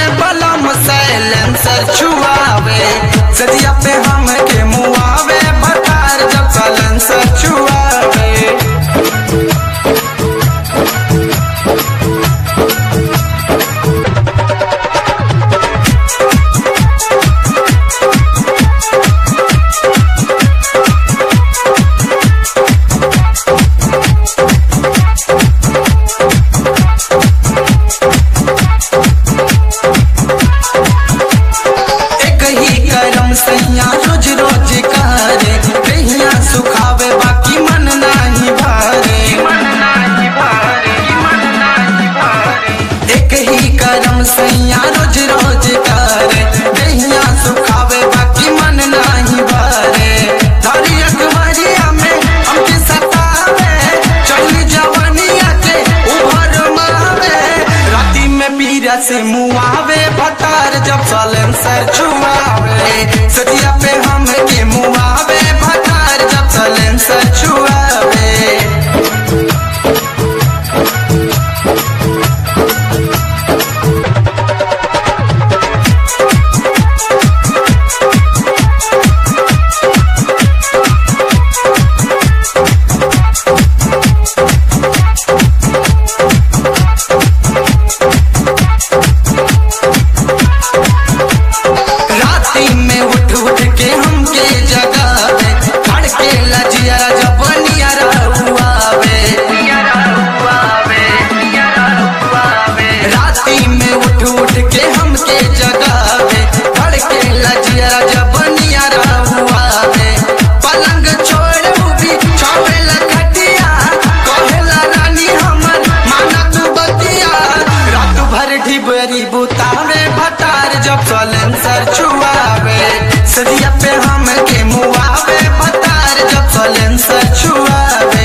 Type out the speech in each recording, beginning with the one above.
में बलम सैलेंसर छुआवे सजिया पे हम के मुआवे भतार जब सैलेंसर छुआवे एक ही करम सैया रोज रोज करे कहिया सुखावे बाकी मन नाही भारे एक ही करम सैया रोज रोज करे कहिया सुखावे बाकी मन नाही भारे धारी अखबारिया में हमके सतावे चली जवानिया के उभर मावे राती में पीरा से मुआवे भतार जब सलेंसर छुआवे सजिया पे हम के मुआवे भतार जब सलेंसर छुआवे राती में उठ उठ के हमके जगावे खड़के लजिया जब नियरा हुआवे राती में उठ उठ के हमके जगावे खड़के लजिया जब नियरा हुआवे पलंग छोड़ भी छावेला खटिया कहेला रानी हमर माना तू बतिया रात भर ढिबरी बुतावे भतार जब सलेंसर छुआवे सदिया पे हम के मुआवे भतार जब सलेंसर छुआवे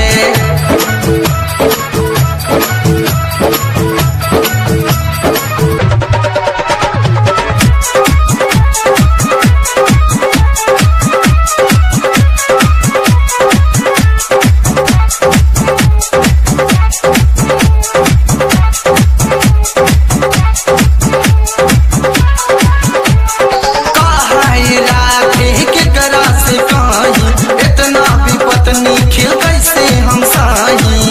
कहाई राखे के करा से कहीं इतना भी पत्नी खिल कैसे हम साही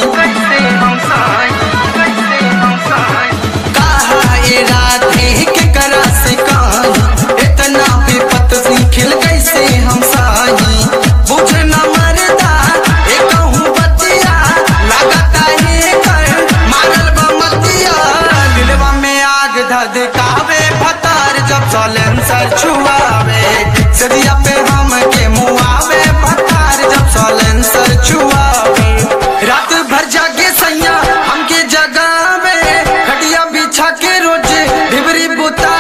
कहाई राखे के करा से कहीं इतना भी पत्नी खिल कैसे हम साही बुझ न मरदा एक कहूँ बतिया लगता है कर मारल बमतिया दिलवा में आग धधकावे भतार जब सलेंसर छुआवे सदिया पे हम के मुआवे भतार जब सलेंसर छुआवे रात भर जागे सैया हमके जगावे खटिया बिछा के रोज ढिबरी बुता